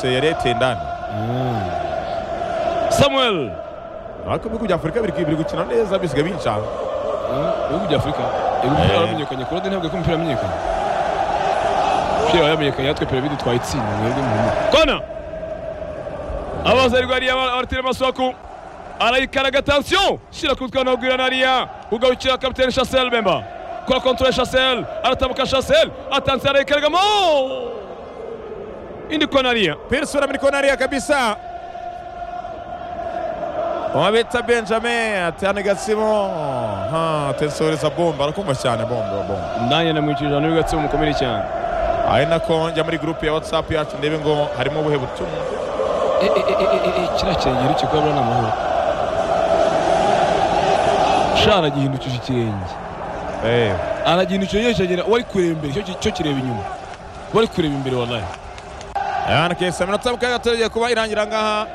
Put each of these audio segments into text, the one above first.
yose yari yateye indani samuel ariko ibihugu bya afurika biri biri gukina neza bisigaye bincanga ibihugu bya afurika ibihugu Eh. byari byamenyekanye korode ntabwo ko umupira wamenyekanye umupira wawe wamenyekanye yatwe piramide twaye itsinda mwebwe muhumure kona abaza arwariye abatera amasaku arayikaraga atansiyo shyira ku mutwe wanahugura nariya ugarukira kapitene shasel bemba kora kontore shasel aratambuka shasel atansiyo arayikaraga mo indi kona nariya pirisi uramenye ko nariya kabisa wabita benjamin atana gasimo ha tesoreza bomba arakumva cyane bomba bomba ndanye namwicira ijana y'ugatsi umukomere cyane ari nako njya muri gurupe ya watsapu yacu ndebe ngo harimo ubuhe butumwa kiriya kirenge urukiko ni amahoro sha aragihindukije ikirenge Eh, aragihindukije yewe kiragenda uwo ari kureba imbere cyo cyo kireba inyuma uwo ari kureba imbere wallahi ayana kesi aminota mukaya gatatu kuba irangira ngaha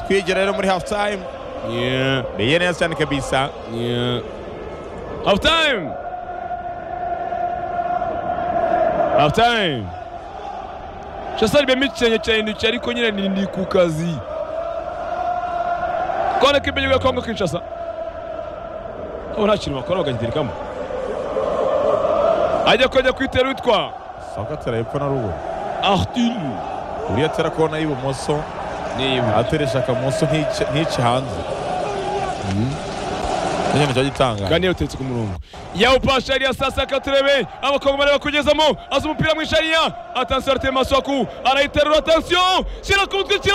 twigira rero muri hafu tayimu yeah biye neza cyane kabisa yeah half time half time shasari bemba ikirenge kirahindukiye ariko nyine ni ni ku kazi kone k'imbere y'agakongo kinshasa ubu nta kintu bakora bakagiterikamo ajya kujya kwitera witwa sako atera hepfo na ruguru arthur uriya atera kona y'ibumoso niba ateresha akamoso ntice ntice hanze Nicyo kintu cyo gitangaje kandi yawutetse ku murongo yawupasha yari yasasa akaturebe abakongomani bakugezamo aza umupira mu ishariya atansiyo aratema masaku arayiterura atansiyo shyira ku mutwe shyira